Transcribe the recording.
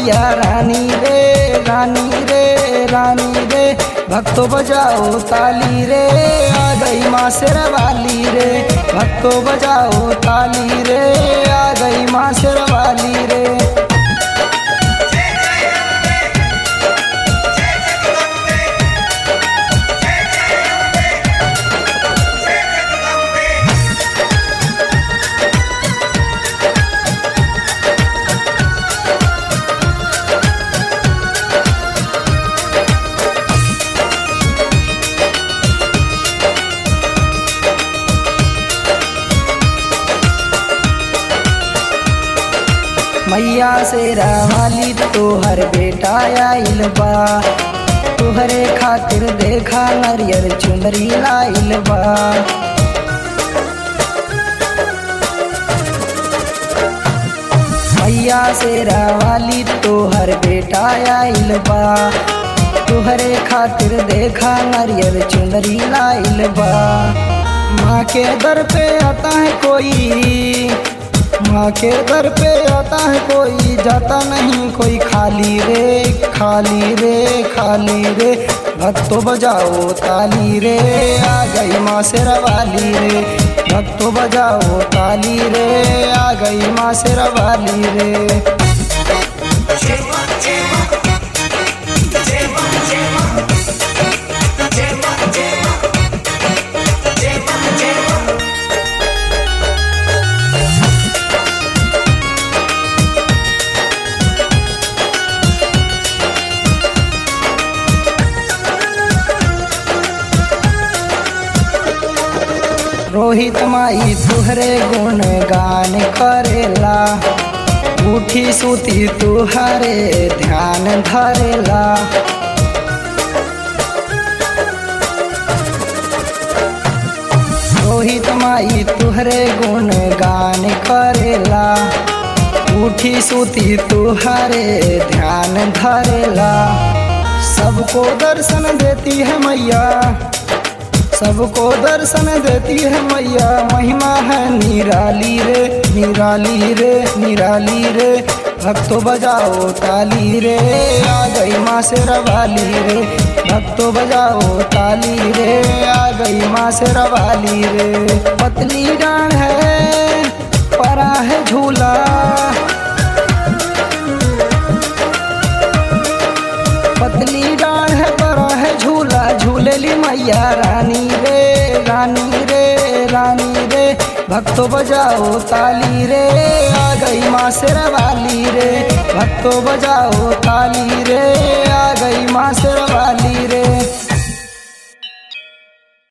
मैया रानी रे रानी रे रानी रे भक्तो बजाओ ताली रे आ गई माँ शेरवाली रे भक्तो बजाओ ताली रे आ गई माँ शेरवाली रे मैया से वाली तोहर बेटा आइल बा तोहरे खातिर देखा नरियर चुनरी लाइल बा मैया से वाली तोहर बेटा आइल बा तोहरे खातिर देखा नरियर चुनरी लाइल बा माँ के दर पे आता है कोई माँ के दर पे आता है कोई जाता नहीं कोई खाली रे खाली रे खाली रे भक्तो बजाओ ताली रे आ गई माँ से रवाली रे भक्तो बजाओ ताली रे आ गई माँ से रवाली रे रोहित माई तुहरे गुण गान करेला उठी सुती तुहरे ध्यान धरेला रोहित माई तुहरे गुण गान करेला उठी सुती तुहरे ध्यान धरेला सबको दर्शन देती है मैया सबको दर्शन देती है मैया महिमा है निराली रे निराली रे निराली रे भक्तो बजाओ ताली रे आ गई माँ से रवाली रे भक्तो बजाओ ताली रे आ गई माँ से रवाली रे पतली डांड है परा है झूला पतली डांड है बड़ा है झूला झूलेली मैया रानी रे रानी रे रानी रे भक्तो बजाओ ताली रे आ गई माँ से रवाली रे भक्तो बजाओ ताली रे आ गई माँ से रवाली रे